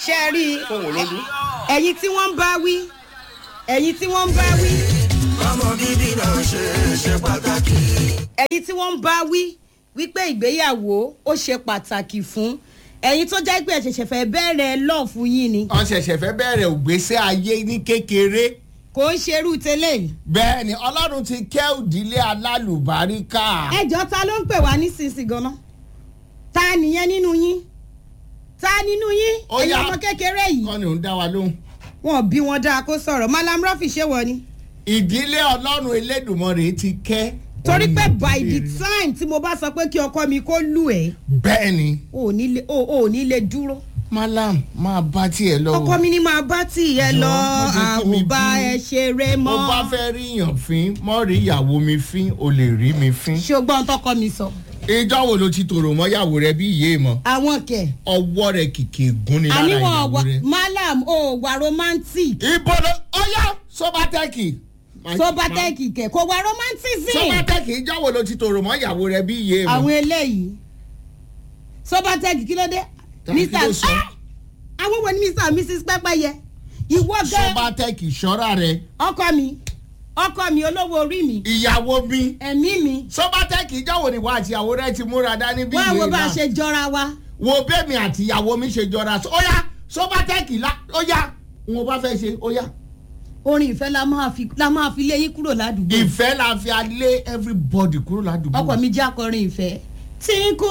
ṣe é rí i fóun ló dún. ẹ̀yin tí wọ́n ń bá wí ẹ̀yin tí wọ́n ń bá wí ọmọ bíbí náà ṣe ṣe pàtàkì. ẹ̀yin tí wọ́n ń bá wí wípé ìgbéyàwó ó ṣe pàtàkì fún ẹ̀yin tó jẹ́ pé ẹ̀ ṣẹ̀ṣẹ̀ fẹ́ bẹ̀rẹ̀ lọ́ọ̀fù yín ni wọ́n ṣẹ̀ṣẹ̀ fẹ́ bẹ̀rẹ̀ ògbésẹ́ ayé ní kékeré kò ń ṣerú tẹ́lẹ̀ yìí. bẹ́ẹ̀ ni ọlọ́run ti kẹ́ òdílé alálùbáríkà. ẹjọ́ ta ló ń pè wá nísinsìnyí gan-an ta nìyẹn nínú yín ta nínú yín Ó ẹ̀yin yá. ọmọ kékeré yìí kọ́ni ò ń dá wa lóhùn. wọn bí wọn dáa kó sọ̀rọ̀ malam rafi ṣé wọ ni. ìdílé ọlọ́run elédùnmọ̀rẹ́ ti kẹ́. torí pé by the Òdílé. time tí mo bá sọ pé kí ọkọ mi kó lù ẹ́ bẹ́ẹ̀ ni ò ní lè ò ò ní lè dúró. malam máa bá tiẹ̀ lọ. o. ọkọ mi ni máa bá tìyẹ lọ Jọ̀ọ́, má jẹ́ kí mi àwọn bá bínú. ẹ ṣeré mo mọ́. bá fẹ́ ríyàn fín mọ́ rí ìyàwó mi fín o lè rí mi fín. ṣùgbọ́n tọkọ mi sọ. ìjọ wo ló ti tòrò mọ́yàwó rẹ bí ìyé mọ́ àwọn kẹ̀. ọwọ́ rẹ kìkì gún ni lára àníwọ̀n ìyàwó wa rẹ. malam ò wà romantic. ibo ló ọyá sọbatẹ́kì. sobatẹ́ẹ̀kì kẹ̀ kò wà romantism. sọbatẹ́kì ìjọ wo ló ti tòrò mọ́yàwó rẹ bí ìyé mọ́. àwọn eléyìí sobatẹ́ẹ̀kì kí ló dé. Tàbí kí ló mr sọ? Ah! àwọn wo ni mr and mrs pẹ́pẹ́yẹ ìwọ gan sọbatẹ́kì ṣọ́ra rẹ ọkọ mi ọkọ mi olówó orí mi ìyàwó mi. ẹ̀mí mi sọbatẹ́kì ìjọ wo ni wà àti ìyàwó rẹ ti múra dání bí wá wo ìyé bá a náà. ṣe jọra wa. wo bẹ́ẹ̀mi àti ìyàwó mi ṣe jọra ó yá sọbatẹ́kì la ó yá wọn bá fẹ́ ṣe ó yá. orin ìfẹ́ la máa fi la máa fi lé yín kúrò ládùúgbò ìfẹ́ la fi alé everybody kúrò ládùúgbò. ọkọ mi jẹ́ akọrin ìfẹ́ tí kò